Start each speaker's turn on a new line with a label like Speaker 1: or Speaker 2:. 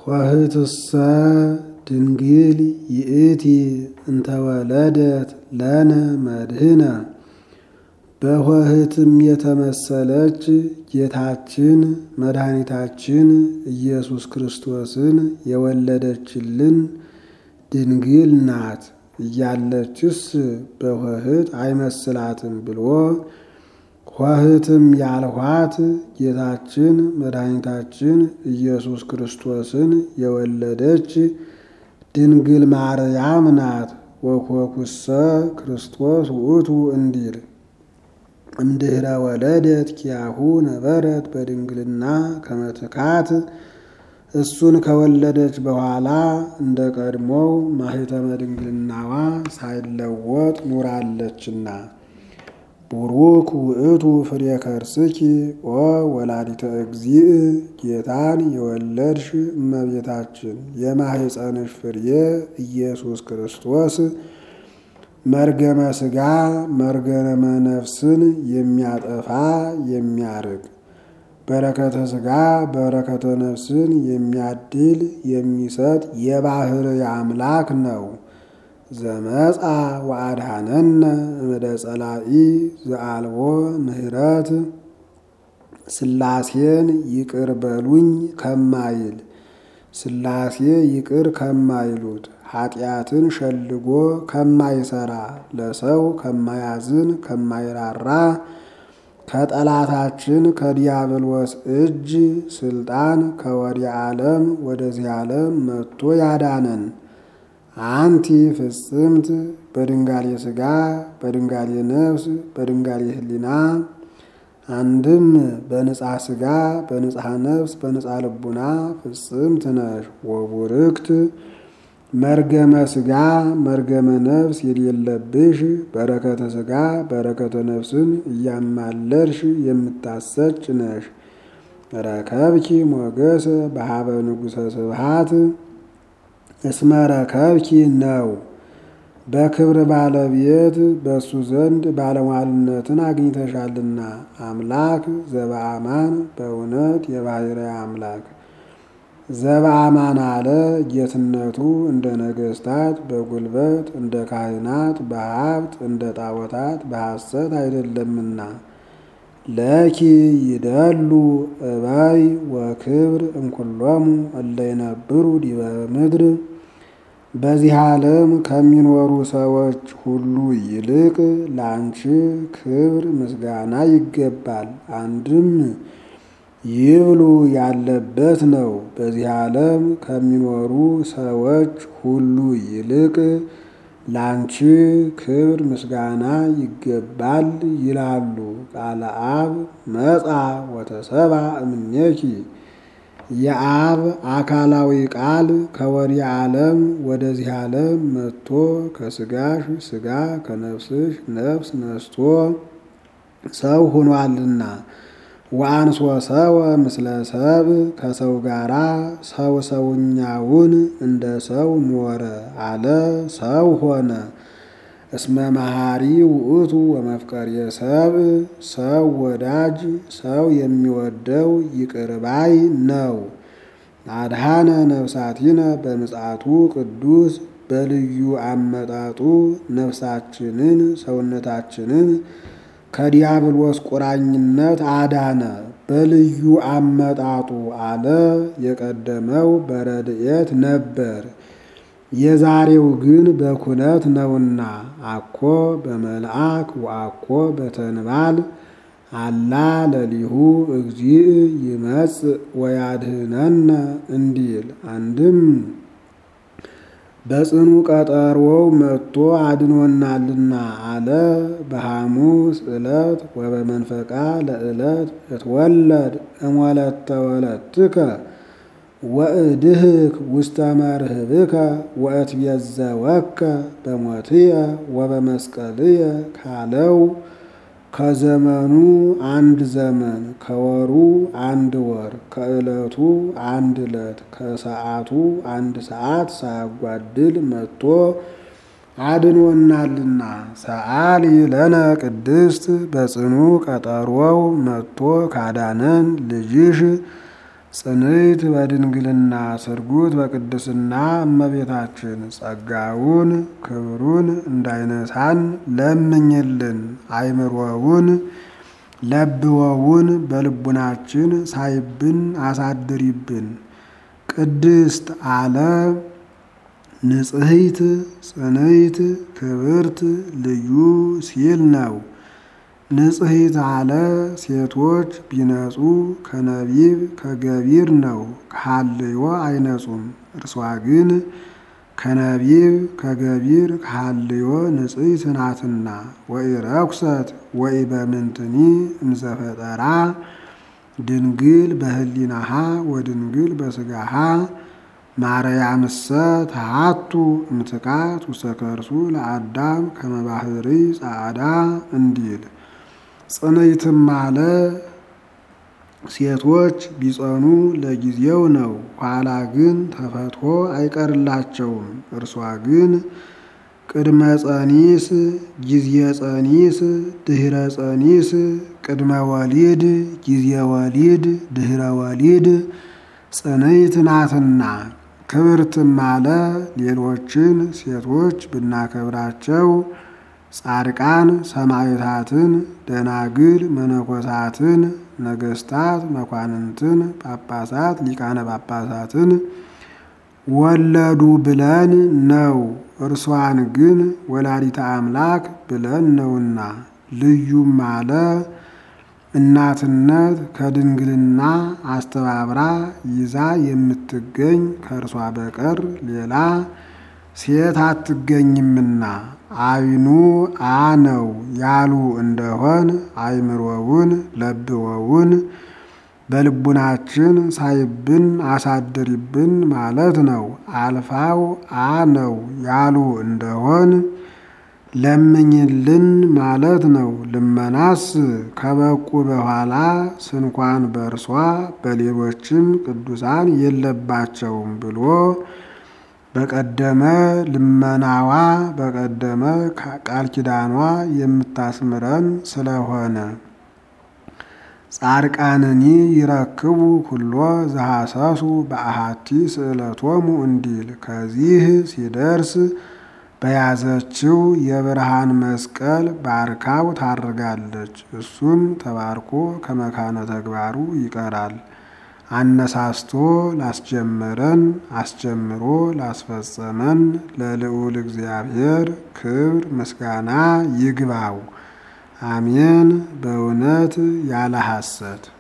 Speaker 1: ኆኅትሰ ድንግል ይእቲ እንተወለደት ለነ መድህነ በኆኅትም የተመሰለች ጌታችን መድኃኒታችን ኢየሱስ ክርስቶስን የወለደችልን ድንግል ናት። እያለችስ በኆኅት አይመስላትም ብሎ ኆኅትም ያልኋት ጌታችን መድኃኒታችን ኢየሱስ ክርስቶስን የወለደች ድንግል ማርያም ናት። ወኮኩሰ ክርስቶስ ውእቱ እንዲል እምድኅረ ወለደት ኪያሁ ነበረት በድንግልና ከመትካት እሱን ከወለደች በኋላ እንደ ቀድሞው ማኅተመ ድንግልናዋ ሳይለወጥ ኑራለችና። ቡሩክ ውእቱ ፍሬ ከርስኪ ኦ ወላዲተ እግዚእ ጌታን የወለድሽ እመቤታችን የማኅፀንሽ ፍሬ ኢየሱስ ክርስቶስ መርገመ ሥጋ መርገመ ነፍስን የሚያጠፋ የሚያርግ በረከተ ሥጋ በረከተ ነፍስን የሚያድል የሚሰጥ የባሕርይ አምላክ ነው። ዘመጻ ወአድኀነነ እምደ ጸላኢ ዘአልቦ ምሕረት ሥላሴን ይቅር በሉኝ ከማይል ሥላሴ ይቅር ከማይሉት ኃጢአትን ሸልጎ ከማይሰራ ለሰው ከማያዝን ከማይራራ ከጠላታችን ከዲያብሎስ እጅ ስልጣን ከወዲያ ዓለም ወደዚህ ዓለም መጥቶ ያዳነን አንቲ ፍጽምት በድንጋሌ ሥጋ በድንጋሌ ነፍስ በድንጋሌ ሕሊና አንድም በንጻ ሥጋ በንጻ ነፍስ በንጻ ልቡና ፍጽምት ነሽ። ወቡርክት መርገመ ሥጋ መርገመ ነፍስ የሌለብሽ በረከተ ሥጋ በረከተ ነፍስን እያማለርሽ የምታሰጭ ነሽ። ረከብኪ ሞገሰ በሀበ ንጉሠ ስብሃት እስመ ረከብኪ ነው። በክብር ባለቤት በእሱ ዘንድ ባለሟልነትን አግኝተሻልና አምላክ ዘበአማን በእውነት የባሕርይ አምላክ ዘበአማን አለ ጌትነቱ እንደ ነገሥታት በጉልበት እንደ ካህናት በሀብት እንደ ጣዖታት በሐሰት አይደለምና ለኪ ይደሉ እባይ ወክብር እንኩሎሙ እለ ይነብሩ ዲበ ምድር በዚህ ዓለም ከሚኖሩ ሰዎች ሁሉ ይልቅ ለአንቺ ክብር ምስጋና ይገባል። አንድም ይብሉ ያለበት ነው። በዚህ ዓለም ከሚኖሩ ሰዎች ሁሉ ይልቅ ላንቺ ክብር ምስጋና ይገባል ይላሉ። ቃለ አብ መጻ ወተሰባ እምኔኪ የአብ አካላዊ ቃል ከወዲህ ዓለም ወደዚህ ዓለም መጥቶ ከስጋሽ ስጋ ከነፍስሽ ነፍስ ነስቶ ሰው ሆኗልና ወአንሶ ሰወ ምስለ ሰብ ከሰው ጋራ ሰው ሰውኛውን እንደ ሰው ኖረ አለ ሰው ሆነ። እስመ መሐሪ ውእቱ ወመፍቀሬ ሰብ ሰው ወዳጅ ሰው የሚወደው ይቅርባይ ነው። አድኃነ ነፍሳቲነ በምጽአቱ ቅዱስ በልዩ አመጣጡ ነፍሳችንን ሰውነታችንን ከዲያብሎስ ቁራኝነት አዳነ። በልዩ አመጣጡ አለ የቀደመው በረድኤት ነበር። የዛሬው ግን በኩነት ነውና አኮ በመልአክ ወአኮ በተንባል አላ ለሊሁ እግዚእ ይመጽእ ወያድኅነነ እንዲል አንድም በጽኑ ቀጠሮው መጥቶ አድኖናልና አለ። በሐሙስ ዕለት ወበመንፈቃ ለዕለት እትወለድ እሞለተ ወለትከ ወእድህክ ውስተ መርህብከ ወእትቤዘወከ በሞትየ ወበመስቀልየ ካለው ከዘመኑ አንድ ዘመን ከወሩ አንድ ወር ከዕለቱ አንድ ዕለት ከሰዓቱ አንድ ሰዓት ሳያጓድል መጥቶ አድኖናልና ሰአሊ ለነ ቅድስት በጽኑ ቀጠሮው መጥቶ ካዳነን ልጅሽ ጽንዕት በድንግልና ስርጉት በቅድስና እመቤታችን ጸጋውን ክብሩን እንዳይነሳን ለምኝልን። አይምሮውን ለብወውን በልቡናችን ሳይብን አሳድሪብን። ቅድስት አለ ንጽሕት ጽንዕት ክብርት ልዩ ሲል ነው። ንጽሕት አለ ሴቶች ቢነጹ ከነቢብ ከገቢር ነው፣ ከሐልዮ አይነጹም። እርሷ ግን ከነቢብ ከገቢር ከሐልዮ ንጽሕት ናትና። ወኢረኩሰት ወኢበምንትኒ እንዘፈጠራ ድንግል በህሊናሃ ወድንግል በስጋሃ ማርያምሰ ተሃቱ እምትካት ውስተ ከርሱ ለአዳም ከመባህሪ ጻዕዳ እንዲል ጽንዕትም አለ ሴቶች ቢጸኑ ለጊዜው ነው፣ ኋላ ግን ተፈትሖ አይቀርላቸውም። እርሷ ግን ቅድመ ጸኒስ፣ ጊዜ ጸኒስ፣ ድህረ ጸኒስ፣ ቅድመ ወሊድ፣ ጊዜ ወሊድ፣ ድህረ ወሊድ ጽንዕት ናትና። ክብርትም አለ ሌሎችን ሴቶች ብናከብራቸው ጻድቃን ሰማዕታትን፣ ደናግል መነኮሳትን፣ ነገስታት መኳንንትን፣ ጳጳሳት ሊቃነ ጳጳሳትን ወለዱ ብለን ነው። እርሷን ግን ወላዲተ አምላክ ብለን ነውና። ልዩም አለ እናትነት ከድንግልና አስተባብራ ይዛ የምትገኝ ከእርሷ በቀር ሌላ ሴት አትገኝምና። አይኑ አ ነው ያሉ እንደሆን አይምሮውን ለብወውን በልቡናችን ሳይብን አሳድሪብን ማለት ነው። አልፋው አ ነው ያሉ እንደሆን ለምኝልን ማለት ነው። ልመናስ ከበቁ በኋላ ስንኳን በእርሷ በሌሎችም ቅዱሳን የለባቸውም ብሎ በቀደመ ልመናዋ በቀደመ ቃል ኪዳኗ የምታስምረን ስለሆነ ጻድቃንኒ ይረክቡ ኩሎ ዘሐሰሱ በአሃቲ ስእለቶሙ እንዲል ከዚህ ሲደርስ በያዘችው የብርሃን መስቀል ባርካው ታርጋለች። እሱም ተባርኮ ከመካነ ተግባሩ ይቀራል። አነሳስቶ ላስጀመረን አስጀምሮ ላስፈጸመን ለልዑል እግዚአብሔር ክብር ምስጋና ይግባው። አሜን። በእውነት ያለ ሐሰት